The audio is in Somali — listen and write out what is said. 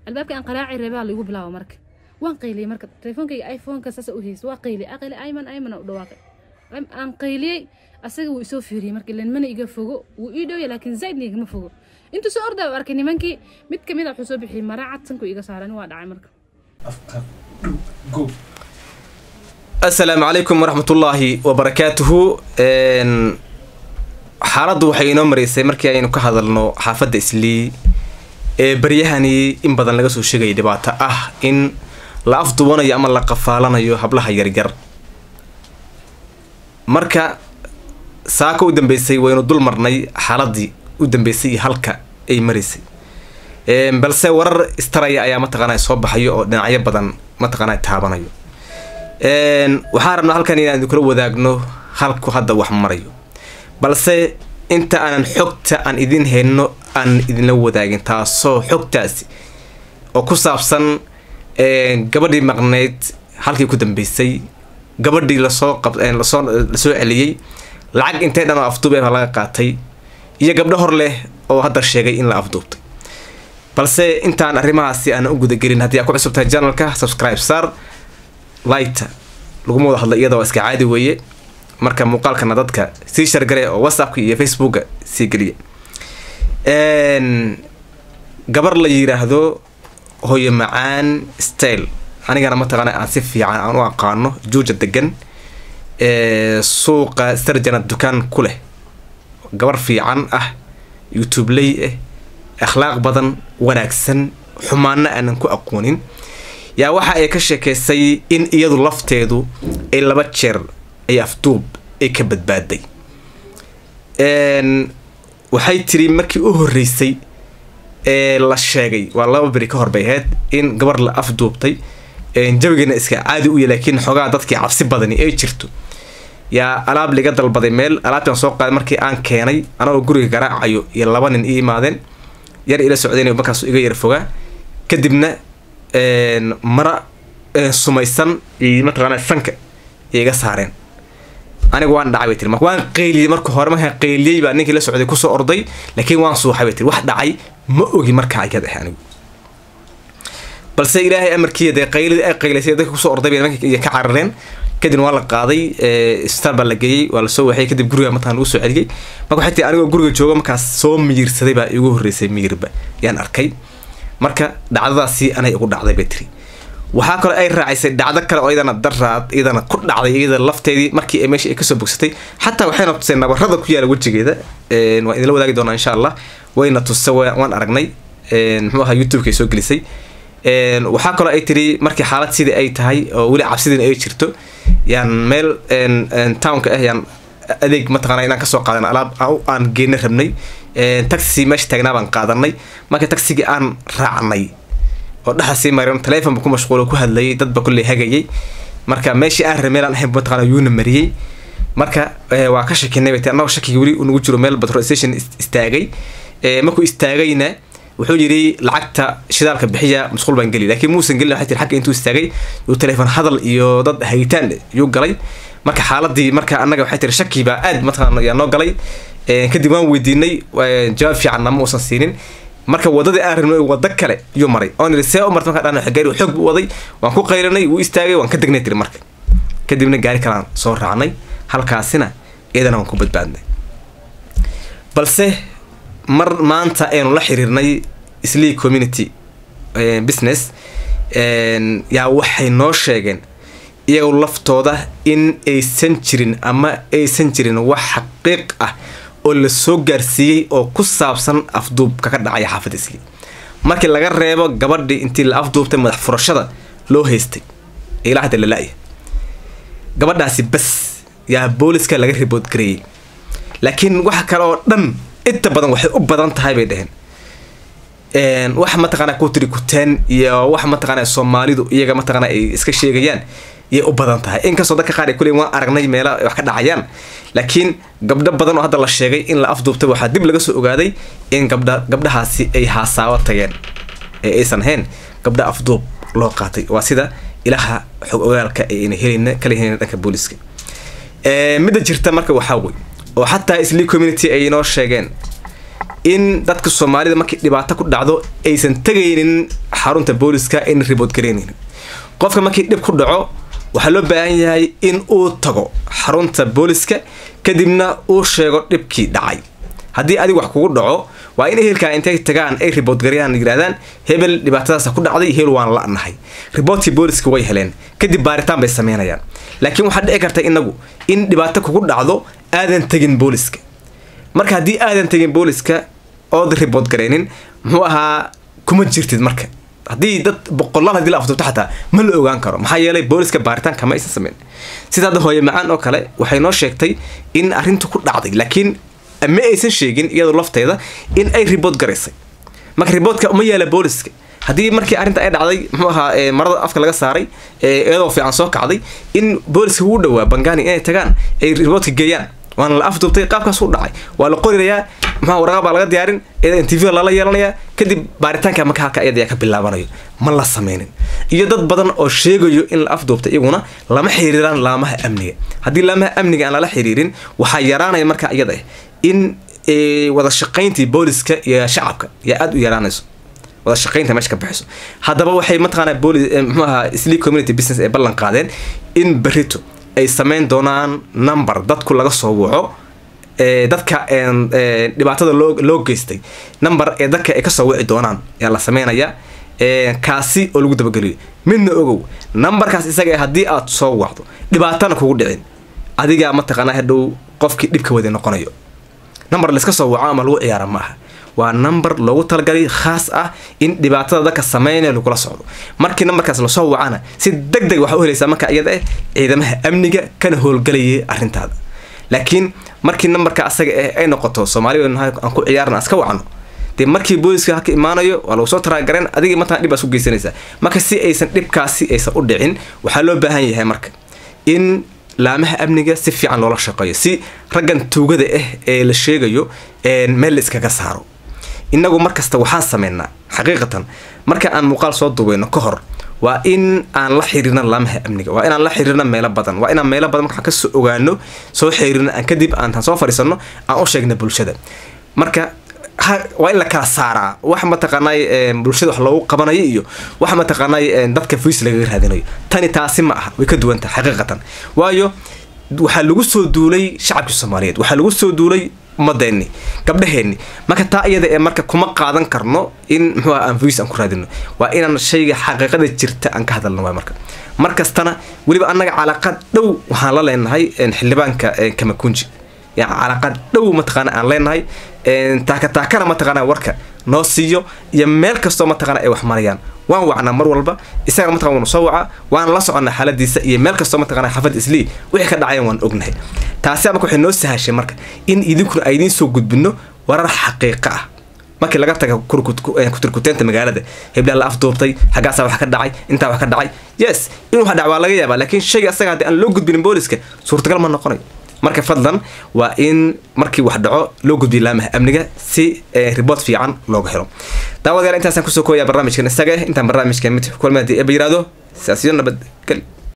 albaabka aan qaraaci rabaa laigu bilaabo marka waan qayliyey marka teleefoonkayga iphoneka saasa u haysa waa qayliyey aqayli ayman ayman u dhawaaqay aan qayliyey asaga wuu isoo fiiriyey marka ilan mana iga fogo wuu ii dhowya laakiin zaidna igama fogo intuu soo ordaa arkay nimankii mid kamid a wuxuu soo bixiyey mara cad sanku iga saaran waa dhacay marka asalaamu calaykum waraxmatullaahi wabarakaatuhu xaaladdu waxay inoo maraysay markii aynu ka hadalno xaafadda islii ee baryahani in badan laga soo sheegaya dhibaato ah in la afdubanayo ama la qafaalanayo hablaha yaryar marka saaka u dambeysay waynu dul marnay xaaladii u dambeysay iyo halka ay maraysay balse warar istaraya ayaa mataqaana soo baxayo oo dhinacyo badan mataqaana taabanayo waxaan rabnaa halkan inaan idinkula wadaagno halku hadda wax marayo balse inta aanan xogta aan idin hayno aan idinla wadaagin taasoo xogtaasi oo ku saabsan gabadhii maqneyd halkii ku dambeysay gabadhii lasoo qablasoo lasoo celiyey lacag intay dhan oo afduub eeba laga qaatay iyo gabdho hor leh oo hadda sheegay in la afduubtay balse intaan arrimahaasi aanan u gudagelin haddii aad ku cusub tahay janalka subscribe sar lighta laguma wada hadla iyada waa iska caadi weeye marka muuqaalkana dadka sii shargale oo whatsappka iyo facebooka sii geliya gabar la yiraahdo hooyo macaan style anigana mataqaana aan si fiican aan u aqaano juuja degan suuqa sarjana dukaan ku leh gabar fiican ah youtubeley ah akhlaaq badan wanaagsan xumaano aanan ku aqoonin yaa waxa ay ka sheekeysay in iyadu lafteedu ay laba jeer ay afduub ay ka badbaaday waxay tiri markii u horreysay ee la sheegay waa laba beri ka hor bay ahayd in gabar la afduubtay jawigeena iska caadi u ya laakiin xoogaa dadkii cabsi badani ay jirto yaa alaab liga dalbaday meel alaabtaan soo qaaday markii aan keenay anagoo guriga garaacayo iyo laba nin ii imaadeen yar ila socdeen markaas iga yar fogaa kadibna mara sumaysan iyo mataqaana sanka iga saareen aniga waan dhacay bay tiri marka waan qayliyey marka hore markaan qayliyey baa ninkii la socday kusoo orday laakiin waan suuxay bay tiri wax dhacay ma ogi markaa ayad ah anigu balse ilaahay amarkiiya dee qaylidii ay qaylaysay dadka kusoo orday bay nimanka iyo ka carareen kadibna waa la qaaday isbitaal baa la geeyey waa lasoo waxay kadib guriga mataqan lagu soo celiyey marka waxay tii anigoo guriga jooga markaas soo miyirsaday baa igu horreysay miyirba yaan arkay marka dhacdadaasi anay igu dhacday bay tiri waxaa kaloo ay raacisay dhacdo kale oo iyadana daraad iyadana ku dhacday iyada lafteedii markii ay meesha ay kasoo bogsatay xataa waxayna tuseen nabarada ku yaala wejigeeda waan idinla wadaagi doonaa insha allah wayna tusa waan aragnay muxuu ahaa youtubeka ay soo gelisay waxaa kaloo ay tiri markii xaalad sidii ay tahay oo weli cabsidiina ay jirto yaan meel townka ah yaan adeeg mataqaana inaan kasoo qaadan alaab aan geena rabnay taxi meesha taagnaa baan qaadanay marka taxigii aan raacnay oo dhaxa sii marin telefonba ku mashquulo ku hadlayay dadba kulley hagayay marka meeshii aan rabay meel aan ahayn mataqaana yuuna mariyey marka waa ka shakinay bay annagoo shakiga weli nagu jiro meel petrol station istaagay markuu istaagayna wuxuu yidhi lacagta shidaalka bixiya mashquul baan geli laakiin muusan gelin waxay tiri xagga intuu istaagay yuu teleefon hadal iyo dad hagitaan yuu galay marka xaaladii marka annaga waxay tiri shaki baa aad mataqaana yaa noo galay kadib waan weydiinay jawaab fiicanna ma uusan siinin marka wadadii aan rabnay wado kale yuu maray oon yidhi see u marta markaa dhan gaari xoog buu waday waan ku qaylinay wuu istaagay waan ka degnay tiri marka kadibna gaari kalaan soo raacnay halkaasina iyadana waan ku badbaadnay balse mar maanta aynu la xiriirnay islii community business yaa waxay noo sheegeen iyagu laftooda in aysan jirin ama aysan jirin wax xaqiiq ah oo la soo gaarsiiyey oo ku saabsan afduubka ka dhacaya xaafadda islii markii laga reebo gabadhii intii la afduubtay madax furashada loo haystay ilaa hadda la la-ya gabadhaasi bas yaa booliska laga ribood gareeyey laakiin wax kale oo dhan inta badan waxay u badan tahay bay dheheen wax mataqaana ku tiri kuteen iyo wax mataqaana soomaalidu iyaga mataqaana ay iska sheegayaan yay u badan tahay inkastoo dadka qaar ay kuley waan aragnay meela wax ka dhacayaan laakiin gabdho badan oo hadda la sheegay in la afduubtay waxaa dib laga soo ogaaday in gabdha gabdhahaasi ay haasaabo tageen ee aysan ahayn gabdha afduub loo qaatay waa sida ilaha xog ogaalka ayna helin kala helin dhanka booliska midda jirta marka waxaa wey oo xataa isli community ay inoo sheegeen in dadka soomaalida markii dhibaato ku dhacdo aysan tegaynin xarunta booliska ayna ribood gareenaynin qofka markii dhib ku dhaco waxaa loo baahan yahay in uu tago xarunta booliska kadibna uu sheego dhibkii dhacay haddii adig wax kugu dhaco waa in ehelkaa intay tagaan ay ribood garyaan yidhahdaan hebel dhibaatadaasa ku dhacday hebel waan la-nahay riboodkii booliska way heleen kadib baaritaan bay sameynayaan laakiin waxaa dhici karta inagu in dhibaato kugu dhacdo aadan tegin booliska marka haddii aadan tegin booliska ood ribood gareynin muxuu ahaa kuma jirtid marka haddii dad boqolaal hadii la afduubto xataa ma la ogaan karo maxaa yeelay booliska baaritaanka ma aysan sameyn sida hadda hooye macaan oo kale waxay noo sheegtay in arrintu ku dhacday laakiin ma aysan sheegin iyadoo lafteeda in ay ribood garaysay marka riboodka uma yaala booliska haddii markii arrinta ay dhacday muxuu ahaa marada afka laga saaray iyadoo fiican soo kacday in booliska ugu dhawaa bangani inay tagaan ay riboodka geeyaan waana la afduubtay qaabkaas u dhacay waa la qorirayaa maxaa waraqa baa laga diyaarin interview lala yeelanayaa kadib baaritaanka marka halka iyada ka bilaabanayo ma la sameynin iyo dad badan oo sheegayo in la afduubtay iyaguna lama xiriiraan laamaha amniga haddii laamaha amniga aan lala xiriirin waxaa yaraanaya marka iyada ah in wada shaqayntii booliska iyo shacabka yaa aada u yaraanayso wada shaqaynta meesha ka bixiso haddaba waxay mataqaanaa booli muxuu ahaa sleep community business ay ballan qaadeen in berito ay sameyn doonaan number dadku laga soo waco dadka dhibaatada loo loo geystay number ee dadka ay kasoo wici doonaan ayaa la sameynayaa kaasi oo lagu dabageliyo midna ogow numberkaas isaga haddii aad soo wacdo dhibaatana kugu dhicin adigaa mataqaanaa hadhow qofkii dhibka wada noqonayo number layska soo waco ama lagu ciyaara ma aha waa number loogu talagalay khaas ah in dhibaatada dadka sameynaya lagula socdo markii numberkaas lasoo wacana si deg deg waxaa u helaysaa marka iyada ah ciidamaha amniga kana howlgalayay arrintaada laakiin markii numberka asaga ah ay noqoto soomaaliya aan ku ciyaarna iska wacno dee markii booliska halka imaanayo waa lagu soo taraagareen adigii mataa dhib baa isku geysanaysaa marka si aysan dhibkaasi aysan u dhicin waxaa loo baahan yahay marka in laamaha amniga si fiican loola shaqeeyo si raggan tuugada ah ee la sheegayo meel la iskaga saaro inagu markasta waxaan sameynaa xaqiiqatan marka aan muuqaal soo duubeyno ka hor waa in aan la xiriirna laamaha amniga waa inaan la xiriirna meelo badan waa inaan meelo badan markaan kasoo ogaano soo xiriirna aan kadib aantaan soo fadhiisano aan u sheegna bulshada marka waa in la kala saaraa wax mataqaanay bulshada wax loogu qabanayo iyo wax mataqaanay dadka fiis lagaga raadinayo tani taasi ma aha way ka duwan tahay xaqiiqatan waayo waxaa lagu soo duulay shacabkii soomaaliyeed waxaa lagu soo duulay ummadeenni gabdhaheenni marka taa iyada ee marka kuma qaadan karno in muxuu ah aan fiis aan ku raadino waa inaan shayga xaqiiqada jirta aan ka hadalno waay marka mar kastana weliba annaga calaaqad dhow waxaan la leenahay xildhibaanka kamakunji yani calaaqad dhow mataqaana aan leenahay taaka taakana mataqaana warka noo siiyo iyo meel kastoo mataqaana ay wax marayaan waan wacnaa mar walba isaga mataqana waanu soo wacaa waan la soconnaa xaaladiisa iyo meel kastoo mataqana xafad islii wixii ka dhacayan waan ognahay taasi marka waxay noo sahashay marka in idinkuna aydiin soo gudbino warar xaqiiqa ah markii laga taga kutirkuteenta magaalada heblaha la afduubtay xaggaasaa wax ka dhacay intaa wax ka dhacay yes in wax dhac waa laga yaabaa laakiin shayga asaga haddii aan loo gudbinin booliska suurtagal ma noqonayo marka fadlan waa in markii wax dhaco loo gudbiyo laamaha amniga si riboort fiican looga helo daawadayaal intaasaan kusoo kooyaa barnaamijkan isaga intaan barnaamijkan mid kulma hadii eba yiraahdo siyaasiyo nabadgel